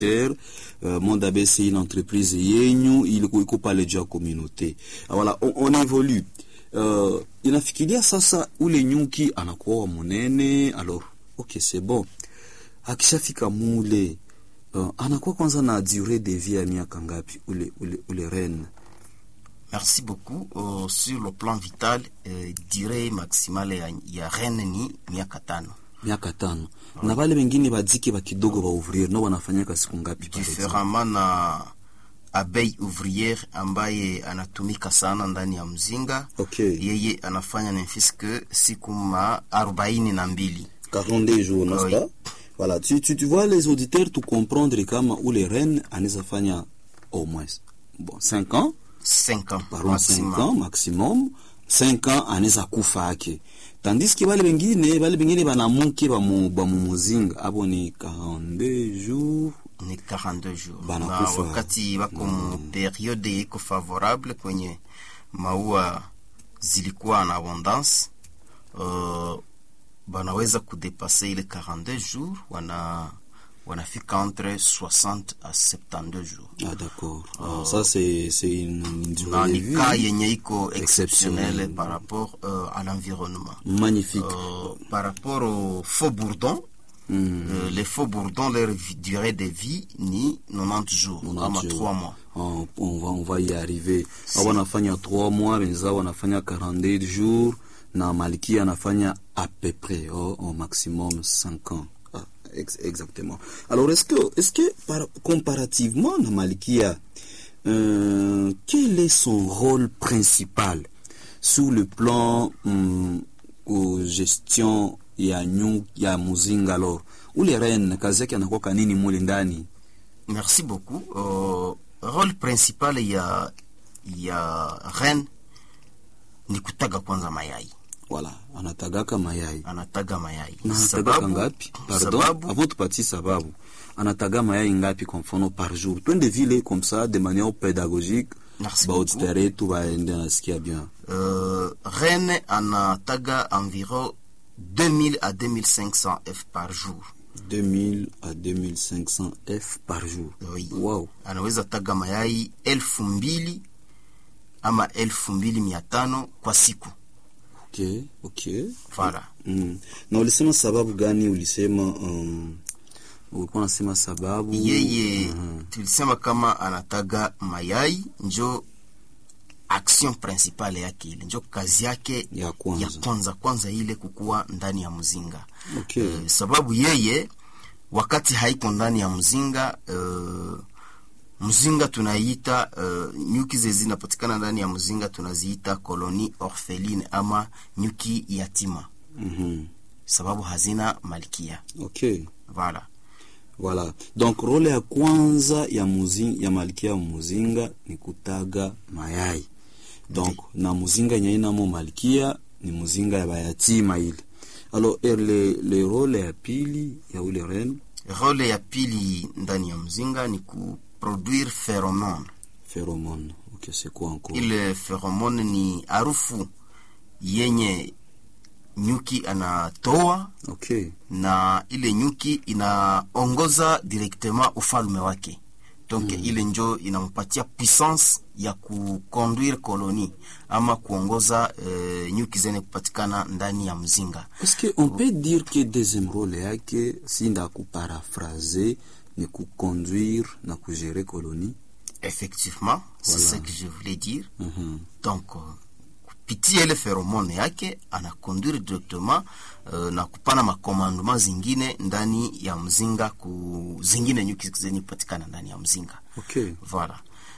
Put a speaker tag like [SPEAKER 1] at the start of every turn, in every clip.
[SPEAKER 1] Euh, Mondabe c'est une entreprise yenyu ilikuwa iko pale juu ya communauté. Voilà, on, on évolue. Uh, inafikiria sasa ule nyuki anakuwa munene, alors ok c'est bon, akishafika mule uh, anakuwa kwanza na durée de vie ya miaka ngapi ule, ule, ule reine?
[SPEAKER 2] Merci beaucoup. Uh, sur le plan vital uh, durée maximale ya, ya reine ni miaka tano
[SPEAKER 1] miaka tano na wale wengine badike ba kidogo ba ouvrier no wanafanyaka siku ngapi pale?
[SPEAKER 2] différemment na abeille ouvrière ambaye anatumika sana ndani ya mzinga
[SPEAKER 1] Okay.
[SPEAKER 2] yeye anafanya nemfiske siku ma arobaini na mbili
[SPEAKER 1] 42 jours, n'est-ce
[SPEAKER 2] Oui.
[SPEAKER 1] pas? Voilà, tu, tu, tu vois les auditeurs tout comprendre kama ule reine anaweza fanya au moins bon 5 ans,
[SPEAKER 2] 5 ans
[SPEAKER 1] parlons 5
[SPEAKER 2] maximum.
[SPEAKER 1] ans maximum, 5 ans anaweza kufa ake. Tandis que wale wengine wale wengine banamuke ba mu ba mu muzinga abo ni 42 jours
[SPEAKER 2] ni 42 jours na
[SPEAKER 1] Banakufa.
[SPEAKER 2] wakati wako mu periode iko favorable kwenye maua zilikuwa na abondance uh, banaweza kudepase ile 42 jours wana wanafika entre 60 à 72 jours
[SPEAKER 1] Ah d'accord. Ah, ça c'est c'est une, une
[SPEAKER 2] na
[SPEAKER 1] durée de
[SPEAKER 2] ni
[SPEAKER 1] vie
[SPEAKER 2] cas yenye iko
[SPEAKER 1] Exceptionnel.
[SPEAKER 2] exceptionnel par rapport euh, à l'environnement
[SPEAKER 1] magnifique.
[SPEAKER 2] Euh, par rapport au faux bourdon
[SPEAKER 1] Mm.
[SPEAKER 2] euh, les faux bourdons leur vi- durée de vie ni 90 jours
[SPEAKER 1] 90
[SPEAKER 2] ama
[SPEAKER 1] jours.
[SPEAKER 2] 3 mois
[SPEAKER 1] on, on va on va y arriver. Hao wanafanya 3 mois, wenzao wanafanya 42 jours na malkia anafanya à peu près oh, au maximum 5 ans. Ah, ex exactement. Alors est-ce que est-ce que par, comparativement na malkia euh, quel est son rôle principal sur le plan hum, aux gestion ya nyu ya muzinga alors ule reine kazi yake anakuwa nini mule ndani
[SPEAKER 2] merci beaucoup euh, rôle principal ya ya reine ni kutaga kwanza mayai
[SPEAKER 1] Voilà, anatagaka mayai.
[SPEAKER 2] anataga mayai
[SPEAKER 1] Na anatagaka ngapi? Pardon,
[SPEAKER 2] sababu
[SPEAKER 1] avant tupatie sababu. Anataga mayai ngapi kwa mfano par jour? Twende vile comme ça de manière pédagogique.
[SPEAKER 2] Merci
[SPEAKER 1] Ba
[SPEAKER 2] beaucoup.
[SPEAKER 1] auditeur yetu baende nasikia bien.
[SPEAKER 2] euh, reine anataga environ 2000 à 2500 f par jour
[SPEAKER 1] 2000 à 2500 F par jour.
[SPEAKER 2] Oui.
[SPEAKER 1] Wow.
[SPEAKER 2] anaweza taga mayai elfu mbili ama elfu mbili mia tano kwa siku
[SPEAKER 1] Okay, okay.
[SPEAKER 2] Voilà.
[SPEAKER 1] Mm. Na ulisema sababu gani ulisema um, ulikuwa unasema sababu
[SPEAKER 2] yeye
[SPEAKER 1] Mhm.
[SPEAKER 2] tulisema kama anataga mayai njo action principale yake ile njo kazi yake
[SPEAKER 1] Ya kwanza.
[SPEAKER 2] ya kwanza kwanza ile kukuwa ndani ya mzinga
[SPEAKER 1] Okay.
[SPEAKER 2] Eh, sababu yeye wakati haiko ndani ya mzinga uh, mzinga tunaiita uh, nyuki ze zinapatikana ndani ya mzinga tunaziita koloni orpheline ama nyuki yatima
[SPEAKER 1] Mhm.
[SPEAKER 2] sababu hazina malkia
[SPEAKER 1] Okay.
[SPEAKER 2] voilà
[SPEAKER 1] Voilà. Donc role ya kwanza ya muzinga, ya malkia wa muzinga ni kutaga mayai. Donc na muzinga yenye inamo malkia ni muzinga ya bayatima ile. Alors er, le, le role ya pili ya ule reine
[SPEAKER 2] role ya pili ndani ya mzinga ni kuproduire pheromone
[SPEAKER 1] pheromone. Okay, c'est quoi encore?
[SPEAKER 2] ile pheromone ni harufu yenye nyuki anatoa
[SPEAKER 1] Okay.
[SPEAKER 2] na ile nyuki inaongoza directement ufalme wake donc ile njo inampatia puissance ya kuconduire koloni ama kuongoza eh, nyuki zenye kupatikana ndani ya mzinga
[SPEAKER 1] Est-ce que on peut dire que deuxième role yake si nda kuparaphraser ni kuconduire na kugérer colonie?
[SPEAKER 2] effectivement c'est
[SPEAKER 1] Voilà.
[SPEAKER 2] ce que je voulais dire
[SPEAKER 1] Mhm.
[SPEAKER 2] donc uh, kupitia ile feromone yake anakonduire directement uh, na kupana makomandoma zingine ndani ya mzinga ku zingine nyuki zenye kupatikana ndani ya mzinga
[SPEAKER 1] Okay.
[SPEAKER 2] voilà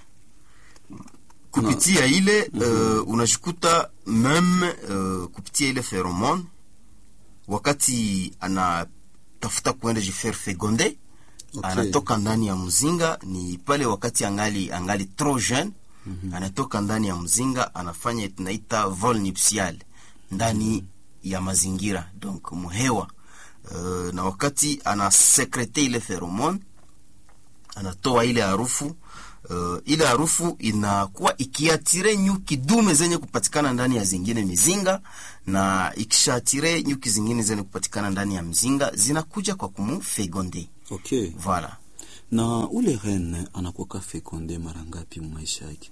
[SPEAKER 2] kupitia ile uh, unashikuta meme uh, kupitia ile feromone wakati anatafuta kuenda jifaire fegonde
[SPEAKER 1] Okay.
[SPEAKER 2] anatoka ndani ya mzinga ni pale wakati angali angali trop jeune mm-hmm. anatoka ndani ya mzinga anafanya tunaita vol nuptial ndani ya mazingira donc muhewa uh, na wakati anasekrete ile feromone anatoa ile harufu uh, ile harufu inakuwa ikiatire nyuki dume zenye kupatikana ndani ya zingine mizinga na ikishaatire nyuki zingine zenye kupatikana ndani ya mzinga zinakuja kwa kumufegonde
[SPEAKER 1] Okay.
[SPEAKER 2] voilà
[SPEAKER 1] na ule rene anakuwaka fekonde mara ngapi maisha yake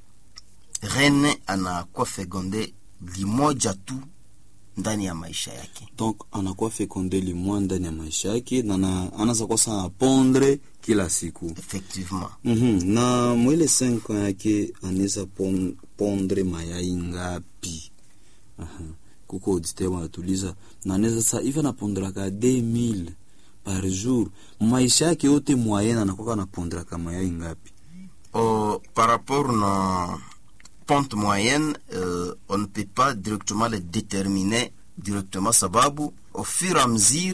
[SPEAKER 2] rene anakuwa fekonde limoja tu ndani ya maisha yake
[SPEAKER 1] donc anakuwa fekonde limwa ndani ya maisha yake na na- anaza kwa sana pondre kila siku
[SPEAKER 2] effectivement
[SPEAKER 1] mm na mwile 5 ans yake anaweza pon, pondre mayai ngapi Aha. kuko auditeur wanatuliza na anaweza sasa hivi anapondraka 2000 par jour maisha yake yote moyenne anakuwa anapondraka mayai ngapi
[SPEAKER 2] Euh, par rapport na pente moyenne euh, on ne peut pas directement le déterminer directement sababu au fur et à mesure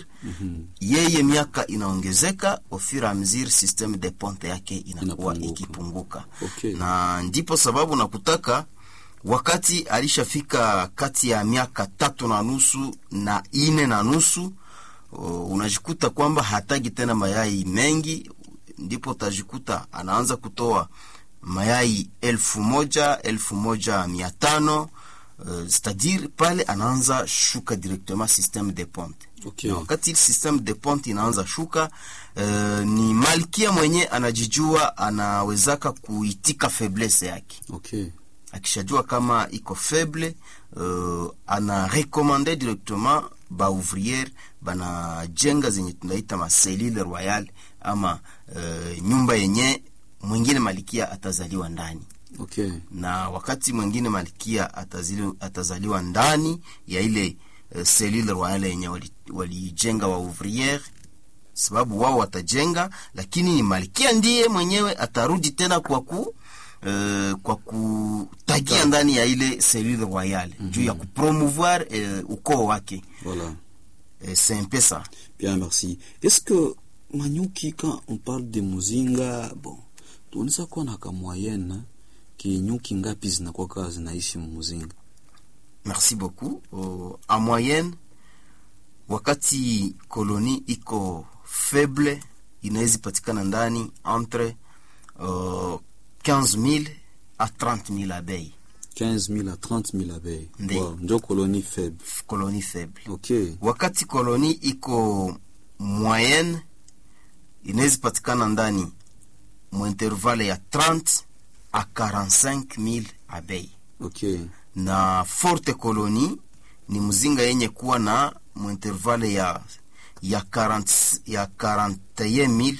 [SPEAKER 2] yeye miaka inaongezeka au fur et à mesure systeme de ponte yake inakuwa
[SPEAKER 1] Inapunguka.
[SPEAKER 2] ikipunguka
[SPEAKER 1] Okay.
[SPEAKER 2] na ndipo sababu nakutaka wakati alishafika kati ya miaka tatu na nusu na ine na nusu uh, unajikuta kwamba hatagi tena mayai mengi ndipo utajikuta anaanza kutoa mayai elfu moja elfu moja mia tano uh, c'est-à-dire pale anaanza shuka directement systeme de ponte
[SPEAKER 1] Okay.
[SPEAKER 2] na wakati systeme de ponte inaanza shuka uh, ni malkia mwenye anajijua anawezaka kuitika faiblesse yake
[SPEAKER 1] okay
[SPEAKER 2] akishajua kama iko faible uh, ana rekomande directement ba ouvriere banajenga zenye tunaita maselile royal ama uh, nyumba yenye mwingine malikia atazaliwa ndani
[SPEAKER 1] okay
[SPEAKER 2] na wakati mwingine malkia atazili, atazaliwa ndani ya ile uh, selile royal yenye walijenga wali walijenga wa ouvriere sababu wao watajenga lakini ni malkia ndiye mwenyewe atarudi tena kwa ku Uh, kwa kutagia ndani ya ile selile royale mm -hmm. juu ya kupromouvoir uh, ukoo wake
[SPEAKER 1] voilà
[SPEAKER 2] uh, c'est un peu ça
[SPEAKER 1] Bien, merci. Est-ce que Manyuki, quand on parle de muzinga, bon, tunaweza kuwa na ka moyenne ki nyuki ngapi zinakuwa kaa zinaishi muzinga?
[SPEAKER 2] merci beaucoup uh, en moyenne wakati koloni iko faible inaweza patikana ndani entre uh, 15000 à 30000 abeilles
[SPEAKER 1] 15 000 à 30 000 abeilles.
[SPEAKER 2] Ndiyo.
[SPEAKER 1] Wow, ndio colonie faible.
[SPEAKER 2] colonie faible
[SPEAKER 1] Ok.
[SPEAKER 2] wakati koloni iko moyenne inaweza patikana ndani mwintervale ya 30 à 45000 abeilles
[SPEAKER 1] Ok.
[SPEAKER 2] na forte colonie ni mzinga yenye kuwa na mwintervale ya ya 40 ya 41000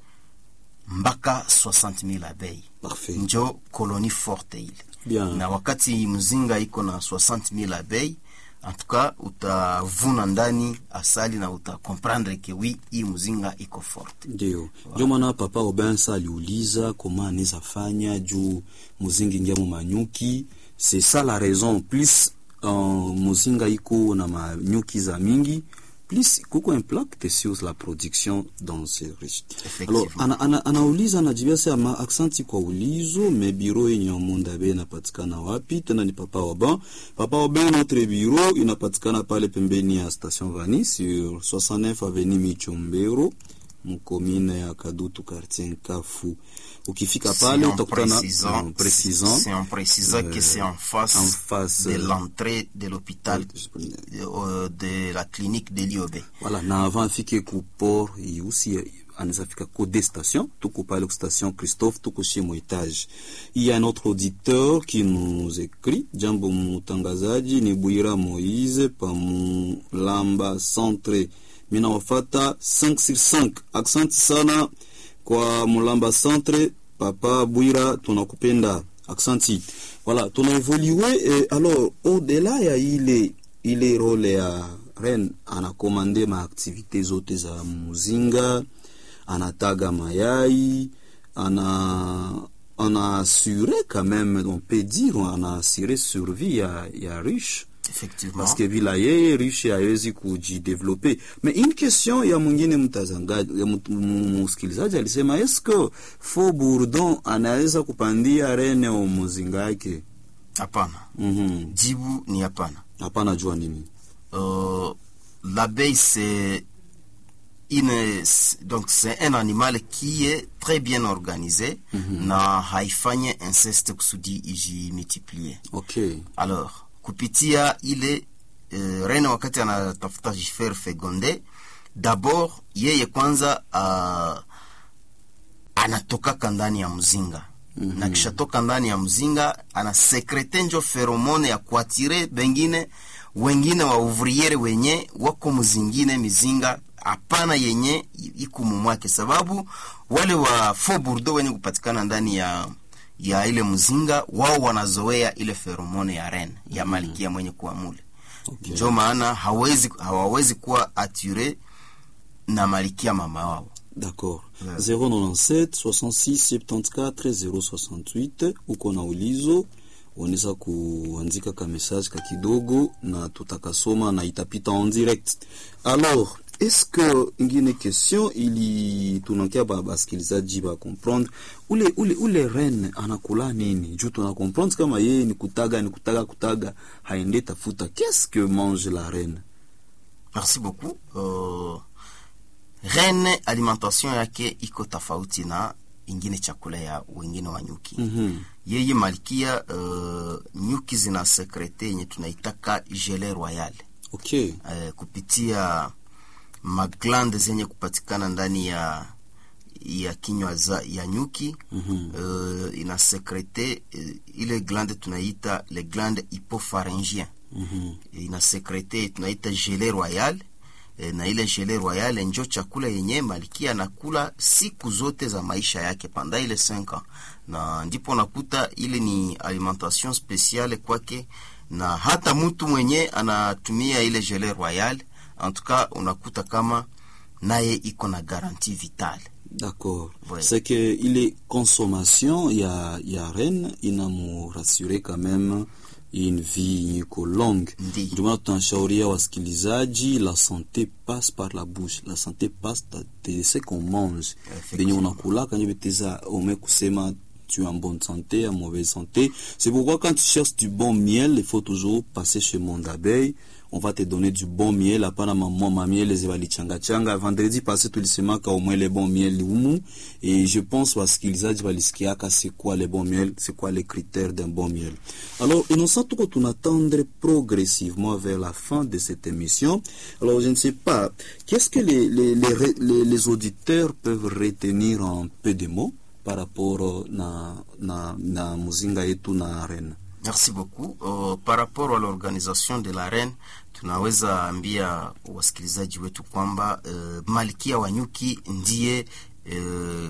[SPEAKER 2] mpaka 60000 abeilles
[SPEAKER 1] Parfait.
[SPEAKER 2] njo colonie forte ile
[SPEAKER 1] Bien.
[SPEAKER 2] na wakati mzinga iko na 60000 abeilles en tout cas utavuna ndani asali na utakomprendre ke wi hii mzinga iko forte
[SPEAKER 1] Ndio. Ndio maana papa Obensa aliuliza koma anaweza fanya juu muzingi ingia mu manyuki. C'est ça la raison. Plus uh, muzinga iko na manyuki za mingi, plus kuko impact sur la production dans ces riches.
[SPEAKER 2] Effectivement.
[SPEAKER 1] Alors ana, ana, anauliza anajibia sema aksanti kwa ulizo, me biro yenye Omonda Bay inapatikana wapi? Tena ni papa Oban. Papa Oban, notre bureau inapatikana pale pembeni ya station Vani sur 69 avenue Michombero mkomine ya Kadutu quartier Nkafu. Ukifika pale
[SPEAKER 2] C'est en
[SPEAKER 1] utakutana
[SPEAKER 2] précisant,
[SPEAKER 1] en précisant
[SPEAKER 2] c'est en précisant que c'est en face,
[SPEAKER 1] en face,
[SPEAKER 2] de
[SPEAKER 1] euh,
[SPEAKER 2] l'entrée de l'hôpital euh, de la clinique de l'IOB.
[SPEAKER 1] Voilà, na avant afike ku port iusi anaweza fika ku de station, tuko pale ku station Christophe, tuko chez mo etage. Il y a un autre auditeur qui nous écrit, jambo mtangazaji ni Bwira Moise pa Mulamba Centre. Mina wafata 5 sur 5. Aksanti sana kwa Mulamba Centre, papa Bwira tunakupenda. Aksanti. Voilà, tunaevolue eh, alors au-delà ya ile ile role ya ren anakomande maaktivite zote za muzinga anataga mayai ana ana assuré quand même on peut dire ana assuré survie ya, ya riche
[SPEAKER 2] Effectivement.
[SPEAKER 1] parce que bila yeye riche hawezi kujidevelope mais une question ya mwingine mtazangaji ya mtu- mu- msikilizaji alisema eske fo bourdon anaweza kupandia rene o muzinga yake
[SPEAKER 2] Hapana.
[SPEAKER 1] Mhm.
[SPEAKER 2] Jibu ni hapana.
[SPEAKER 1] hapana jua nini
[SPEAKER 2] Euh, L'abeille, c'est une, donc c'est un animal qui est très bien organisé na haifanye inceste kusudi ijimultiplie.
[SPEAKER 1] okay
[SPEAKER 2] Alors, kupitia ile uh, rene wakati anatafuta jifer fegonde, d'abord yeye kwanza uh, anatokaka ndani ya mzinga mm-hmm. na kishatoka ndani ya mzinga anasekrete njo feromone ya kuatire bengine wengine wa ouvriere wenye wako mzingine mizinga hapana yenye iko mumwake sababu wale wa faux bourdeaux wenye kupatikana ndani ya ya ile mzinga wao wanazoea ile feromone ya ren ya malikia mwenye kuwa mule
[SPEAKER 1] Okay.
[SPEAKER 2] njo maana hawezi hawawezi kuwa ature na malikia mama wao
[SPEAKER 1] D'accord.
[SPEAKER 2] Ouais.
[SPEAKER 1] 097 66 74 068 uko na ulizo unaweza kuandika ka message ka kidogo na tutakasoma na itapita en direct. Alors, est-ce que ingine question ili tunakia ba basikilizaji ba comprendre ule ule ule reine anakula nini? Juu tuna comprendre kama yeye ni kutaga ni kutaga kutaga haende tafuta. Qu'est-ce que mange la reine?
[SPEAKER 2] merci beaucoup uh, rene alimentation yake iko tofauti na ingine chakula ya wengine wa nyuki
[SPEAKER 1] Mhm.
[SPEAKER 2] yeye malkia uh, nyuki zina sekrete yenye tunaitaka gele royal
[SPEAKER 1] Okay.
[SPEAKER 2] uh, kupitia maglande zenye kupatikana ndani ya ya kinywa za ya nyuki
[SPEAKER 1] Mhm.
[SPEAKER 2] uh, ina sekrete uh, ile glande tunaita le glande hypopharyngien
[SPEAKER 1] Mhm.
[SPEAKER 2] ina sekrete tunaita gele royal e, na ile gele royal njo chakula yenye malkia anakula siku zote za maisha yake panda ile 5 ans na ndipo nakuta ile ni alimentation speciale kwake na hata mtu mwenye anatumia ile gele royal en tout cas unakuta kama naye iko na garantie vitale
[SPEAKER 1] D'accord.
[SPEAKER 2] Ouais.
[SPEAKER 1] C'est que ile consommation ya ya reine inamu rassurer quand même une vie yenye iko longue.
[SPEAKER 2] Ndi.
[SPEAKER 1] Ndio maana tunashauria wasikilizaji, la santé passe par la bouche, la santé passe de, de ce qu'on mange.
[SPEAKER 2] Effectivement.
[SPEAKER 1] Benye unakulaka ndio beteza ume kusema tu es en bonne santé, en mauvaise santé. C'est pourquoi quand tu cherches du bon miel, il faut toujours passer chez Monde d'Abeille. On va te donner du bon miel. Hapana maman ma miel zibali changa changa. Vendredi passé tulisemaka au moins les bons miel humu. Et je pense wasikilizaji walisikiaka c'est quoi les bons miel, c'est quoi les critères d'un bon miel. Alors, innocent tuko tunatendre progressivement vers la fin de cette émission. Alors, je ne sais pas, qu'est-ce que les, les, les, re- les, les auditeurs peuvent retenir en peu de mots par rapport euh, na, na, na muzinga yetu na reine?
[SPEAKER 2] Merci beaucoup. Uh, par rapport à l'organisation de la reine, tunaweza ambia wasikilizaji wetu kwamba uh, malkia wa nyuki ndiye uh,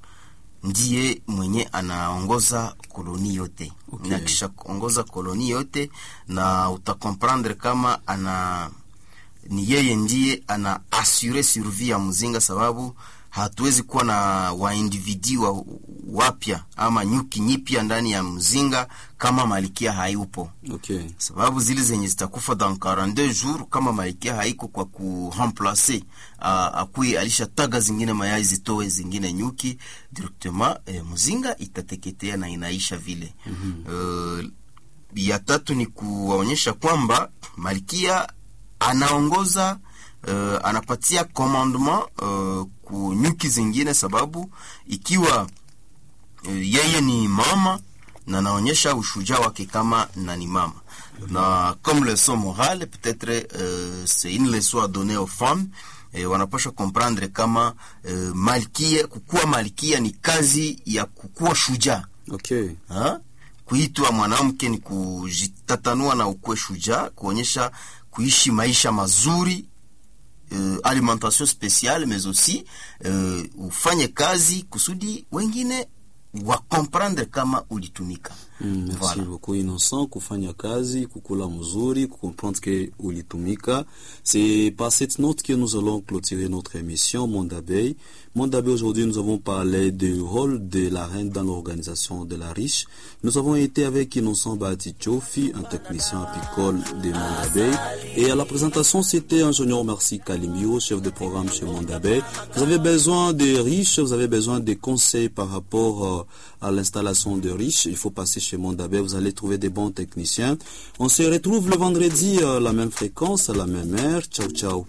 [SPEAKER 2] ndiye mwenye anaongoza koloni yote
[SPEAKER 1] Okay.
[SPEAKER 2] na kisha kuongoza koloni yote na utakomprendre kama ana ni yeye ndiye ana assure survie ya mzinga sababu hatuwezi kuwa na waindividi wa wapya ama nyuki nyipya ndani ya mzinga kama malikia hayupo
[SPEAKER 1] Okay.
[SPEAKER 2] sababu zile zenye zitakufa dans 42 jours kama malikia haiko kwa kuremplace akui alishataga zingine mayai zitoe zingine nyuki directement eh, mzinga itateketea na inaisha vile mm-hmm. uh, ya tatu ni kuwaonyesha kwamba malkia anaongoza uh, anapatia commandement uh, ku nyuki zingine sababu ikiwa uh, yeye ni mama na naonyesha ushujaa wake kama na ni mama na comme leçon morale peut-être euh, c'est une leçon à donner aux femmes eh, wanapasha comprendre kama eh, malkia kukuwa malkia ni kazi ya kukuwa shujaa
[SPEAKER 1] Okay.
[SPEAKER 2] ha? kuitwa mwanamke ni kujitatanua na ukuwe shujaa kuonyesha kuishi maisha mazuri uh, alimentation spéciale mais aussi uh, ufanye kazi kusudi wengine wakomprendre kama ulitumika
[SPEAKER 1] Mm, merci
[SPEAKER 2] Voilà.
[SPEAKER 1] beaucoup Innocent kufanya kazi kukula mzuri comprendre que ulitumika c'est par cette note que nous allons clôturer notre émission Monde d'abeille Monde d'abeille aujourd'hui nous avons parlé du rôle de la reine dans l'organisation de la riche nous avons été avec Innocent Batichofi un technicien apicole de Monde d'abeille et à la présentation c'était ingénieur Merci Kalimio chef de programme chez Monde d'abeille vous avez besoin de riches vous avez besoin de conseils par rapport euh, à l'installation de riches il faut passer chez Mondabé, vous allez trouver des bons techniciens. On se retrouve le vendredi à la même fréquence, à la même heure. Ciao, ciao.